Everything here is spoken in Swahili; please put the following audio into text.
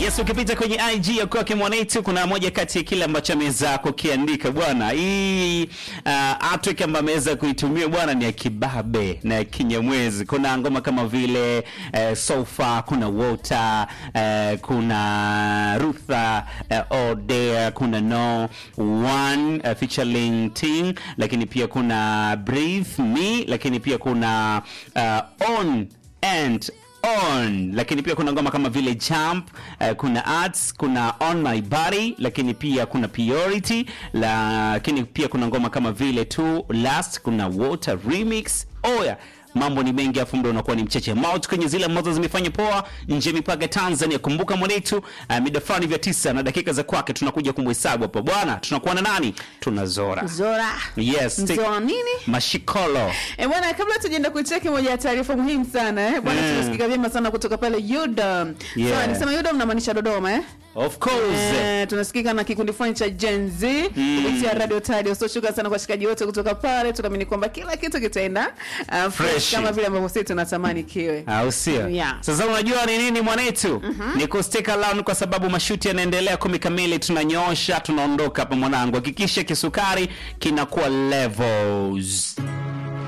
Yes, ukipita kwenye IG ya kwake Mwanetu kuna moja kati ya kile ambacho ameweza kukiandika bwana. Hii uh, artwork ambayo ameweza kuitumia bwana ni ya kibabe na ya kinyamwezi. Kuna ngoma kama vile uh, Sofa, kuna Water, uh, kuna Rutha, uh, Oh There, kuna No One uh, featuring Ting, lakini pia kuna Breathe Me, lakini pia kuna uh, On and on lakini pia kuna ngoma kama vile jump uh, kuna arts kuna on my body lakini pia kuna priority lakini pia kuna ngoma kama vile tu last kuna water remix oya mambo ni mengi afu muda unakuwa ni mcheche maut kwenye zile ambazo zimefanya poa nje ya mipaka ya tanzania kumbuka mwanetu uh, mida fulani vya tisa na dakika za kwake tunakuja kumhesabu hapa bwana tunakuwa na nani tuna zora Zora. yes take- Zora nini? mashikolo E bwana, kabla tujaenda kucheki moja ya taarifa muhimu sana eh bwana, Mm. tunasikika vyema sana kutoka pale UDOM. Yeah. Sawa, nisema UDOM namaanisha Dodoma eh? of course Eh, tunasikika na kikundi fulani cha Gen Z kupitia Radio Tadio. So shukrani sana kwa washikaji wote kutoka pale. Tunaamini kwamba kila kitu kitaenda uh, fresh Fresh. kama vile ambavyo sisi tunatamani kiwe. au sio Yeah. sasa unajua ni nini mwanetu ni kusteka around kwa sababu mashuti yanaendelea kumi kamili tunanyoosha tunaondoka hapa mwanangu hakikisha kisukari kinakuwa levels